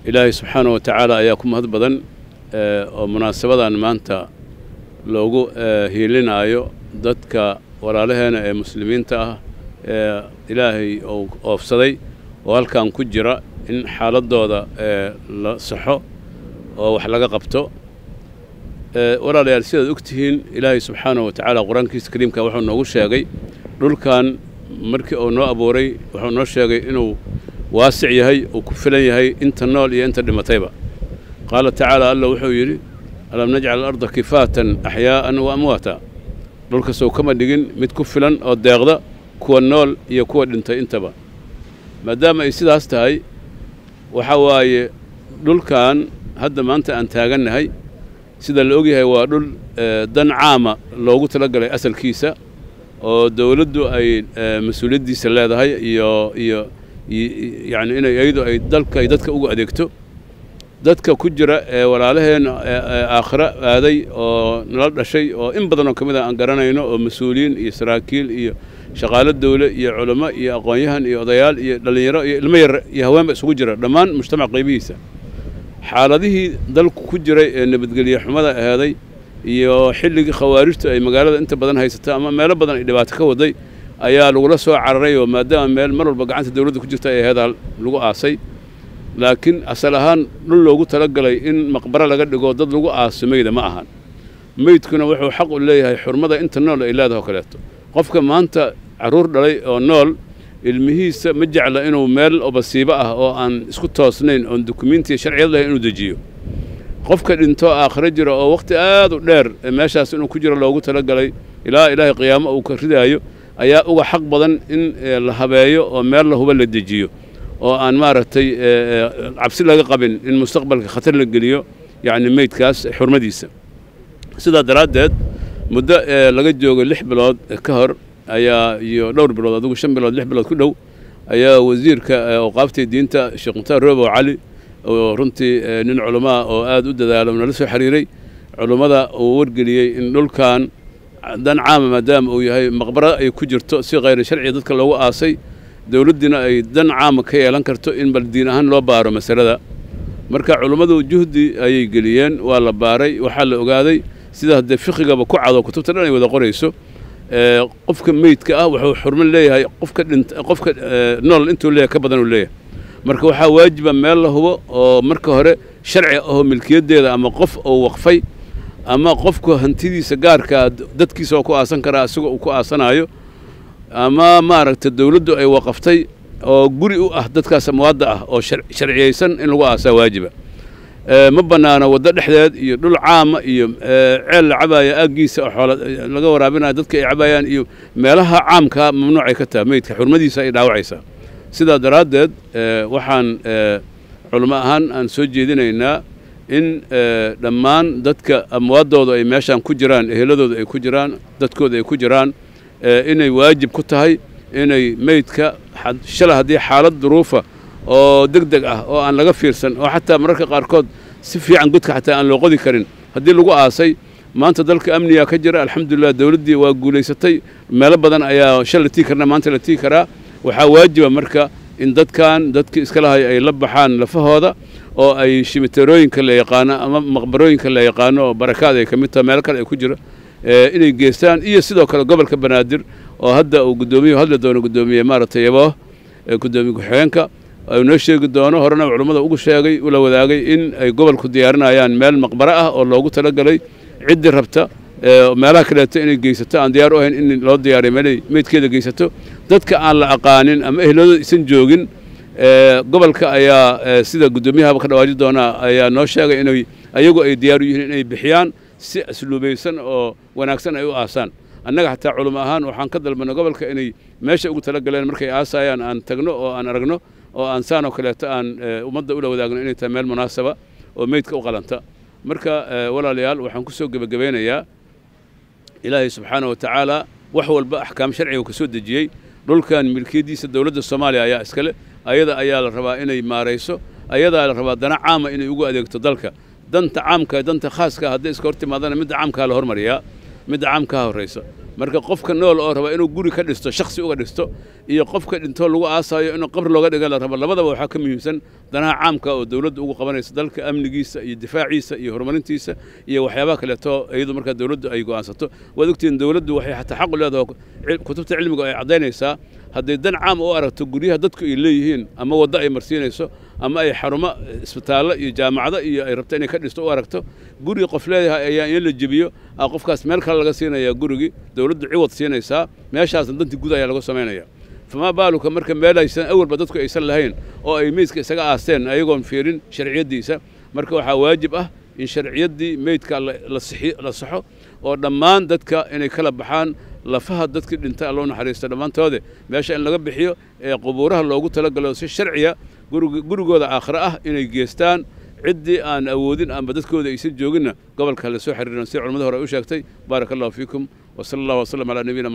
ilaahay subxaana wa tacaala ayaa ku mahad badan oo munaasabadan maanta loogu hiilinaayo dadka walaalaheena ee muslimiinta ah ee ilaahay uu oofsaday oo halkan ku jira in xaaladooda la saxo oo wax laga qabto walaalayaal sidaad og tihiin ilaahay subxaana wa tacaala qur-aankiisa kariimka wuxuu noogu sheegay dhulkan markii uu noo abuuray wuxuu noo sheegay inuu waasic yahay uu ku filan yahay inta nool iyo inta dhimatayba qaala tacaala alla wuxuu yidhi alam najcal alarda kifaatan axyaa'an wa amwaata dhulkasow kama dhigin mid ku filan oo deeqda kuwa nool iyo kuwa dhintay intaba maadaama ay sidaas tahay waxa waaye dhulkan hadda maanta aan taagannahay sida la ogyahay waa dhul dan caama loogu talagalay asalkiisa oo dowladdu ay mas-uuliyaddiisa leedahay iyo iyo yacni inay iyadu ay dalka ay dadka ugu adeegto dadka ku jira ee walaalaheen aakhiro aaday oo nala dhashay oo in badan oo ka mid a aan garanayno oo mas-uuliyiin iyo saraakiil iyo shaqaalo dawle iyo culamo iyo aqoon-yahan iyo odayaal iyo dhallinyaro iyo ilmo yar iyo haweenba isugu jira dhammaan mujtamac qaybihiisa xaaladihii dalku ku jiray ee nabadgelye xumada aheeday iyo xilligii khawaarijtu ay magaalada inta badan haysata ama meelo badan ay dhibaato ka waday ayaa lagula soo cararay oo maadaama meel mar walba gacanta dawladda ku jirta ay aheedaa lagu aasay laakiin asal ahaan dhul loogu talagalay in maqbaro laga dhigo dad lagu aaso meyda ma ahan meydkuna wuxuu xaq u leeyahay xurmada inta nool ay leedahay oo kaleeto qofka maanta carruur dhalay oo nool ilmihiisa ma jecla inuu meel obasiibo ah oo aan isku toosnayn oon dukumiintiya sharciyad lahayn inuu dejiyo qofka dhinto aakhiro jira oo wakhti aad u dheer meeshaas inuu ku jiro loogu talagalay ilaa ilaahay qiyaamo uu ka ridaayo ayaa uga xaq badan in la habeeyo oo meel la huba la dejiyo oo aan maaragtay cabsi laga qabin in mustaqbalka khatar la geliyo yacni meydkaas xurmadiisa sidaa daraaddeed muddo laga joogo lix bilood ka hor ayaa iyo dhowr bilood adigu shan bilood lix bilood ku dhow ayaa wasiirka awqaaftii diinta sheekh mukhtaar roobow cali oo runtii nin culamaa oo aad u dadaalo nala soo xiriiray culummada uu wargeliyey in dhulkan dan caama maadaama uu yahay maqbaro ay ku jirto si khayri sharciga dadka loogu aasay dowladdiina ay dan caama ka yeelan karto in bal diin ahaan loo baaro masalada marka culummadu juhdi ayay geliyeen waa la baaray waxaa la ogaaday sida haddee fiqigaba ku cado kutubta dhan ay wada qorayso qofka meydka ah wuxuu xurmo leeyahay qofka dhint qofka nool intuu leeyahay ka badan uu leeyahay marka waxaa waajiba meel la hubo oo marka hore sharci ahoo milkiyaddeeda ama qof uu waqfay ama qofku hantidiisa gaarkaa dadkiisa oo ku aasan karaa isagoo uu ku aasanaayo ama maaragta dawladdu ay waqaftay oo guri u ah dadkaas amwaadda ah oo sharciyaysan in lagu aasaa waajiba ma bannaano waddo dhexdeed iyo dhul caama iyo ceel la cabaaya aaggiisa oo xoola laga waraabinayo dadka ay cabaayaan iyo meelaha caamkaa mamnuucay ka tahay meydka xurmadiisa ay dhaawacaysaa sidaa daraaddeed waxaan culamo ahaan aan soo jeedinaynaa in dhammaan dadka amwaaddooda ay meeshaan ku jiraan eheladooda ay ku jiraan dadkooda ay ku jiraan inay waajib ku tahay inay meydka shalay haddii xaalad duruufa oo deg deg ah oo aan laga fiirsan oo xataa mararka qaarkood si fiican godka xataa aan loo qodi karin haddii lagu aasay maanta dalka amniga ka jira alxamdulilah dowladdii waa guulaysatay meelo badan ayaa shal la tii karna maanta la tii karaa waxaa waajiba marka in dadkan dadkii iska lahay ay la baxaan lafahooda oo ay shimiterooyinka la yaqaano ama maqbarooyinka la yaqaano oo barakaad ay ka mid tahay meelo kale ay ku jira inay geystaan iyo sidoo kale gobolka banaadir oo hadda uu guddoomiye hadli doono guddoomiye maaragtay yabo guddoomiye ku-xigeenka noo sheegi doono horena culummada ugu sheegay ula wadaagay in ay gobolku diyaarinayaan meel maqbaro ah oo loogu talagalay ciddii rabta meelaha kaleeto inay geysato aan diyaar u ahayn in loo diyaariyo meelay meydkeeda geysato dadka aan la aqaanin ama ehladooda isan joogin gobolka ayaa sida guddoomiyahaba ka dhawaaji doonaa ayaa noo sheegay inay ayagu ay diyaar u yihiin inay bixiyaan si asluubaysan oo wanaagsan ay u aasaan annaga xataa culimo ahaan waxaan ka dalbanay gobolka inay meesha ugu talagaleen markay aasayaan aan tagno oo aan aragno oo aan saan oo kaleeto aan ummadda ula wadaagno inay tahay meel munaasaba oo meydka u qalanta marka walaalayaal waxaan ku soo gebagabeynayaa ilaahay subxaana wa tacaala wax walba axkaam sharciga uu ka soo dejiyey dhulkan milkiyaddiisa dowladda soomaaliya ayaa iskale ayada ayaa la rabaa inay maarayso ayadaa la rabaa dana caama inay ugu adeegto dalka danta caamka danta khaaska hadday iska hor timaadana midda caamkaa la hormariyaa midda caamkaa horraysa marka qofka nool oo raba inuu guri ka dhisto shaksi uga dhisto iyo qofka dhintoo lagu aasaayo inuu qabri looga dhiga la rabo labadaba waxaa ka muhiimsan danaha caamka oo dowladdu ugu qabanaysa dalka amnigiisa iyo difaaciisa iyo horumarintiisa iyo waxyaabaha kaleeto iyadu markaa dowladdu ay go'aansato waad ogtihiin dowladdu waxay xataa xaq u leedahay kutubta cilmiga ay caddaynaysaa hadday dan caam u aragto guryaha dadku ay leeyihiin ama waddo ay marsiinayso ama ay xarumo isbitaallo iyo jaamacado iyo ay rabto inay ka dhisto u aragto guri qof leeyahay ayaa in la jebiyo a qofkaas meel kale laga siinayaa gurigii dowladdu ciwad siinaysaa meeshaasna dantii guud ayaa laga samaynaya famaa baaluka marka meel aysan awalba dadku aysan lahayn oo ay meydka isaga aasteen ayagoon fiirin sharciyaddiisa marka waxaa waajib ah in sharciyaddii meydka la saxo oo dhammaan dadka inay kala baxaan lafaha dadkii dhintay alloo naxariista dhammaantoode meesha in laga bixiyo ee qubuuraha loogu talagalo si sharciya gurigooda aakhire ah inay geestaan ciddii aan awoodin amba dadkooda aysan jooginna gobolka la soo xiriiran si culamada hore u sheegtay baaraka allahu fiikum wasala allah wasalam calaa nabiyina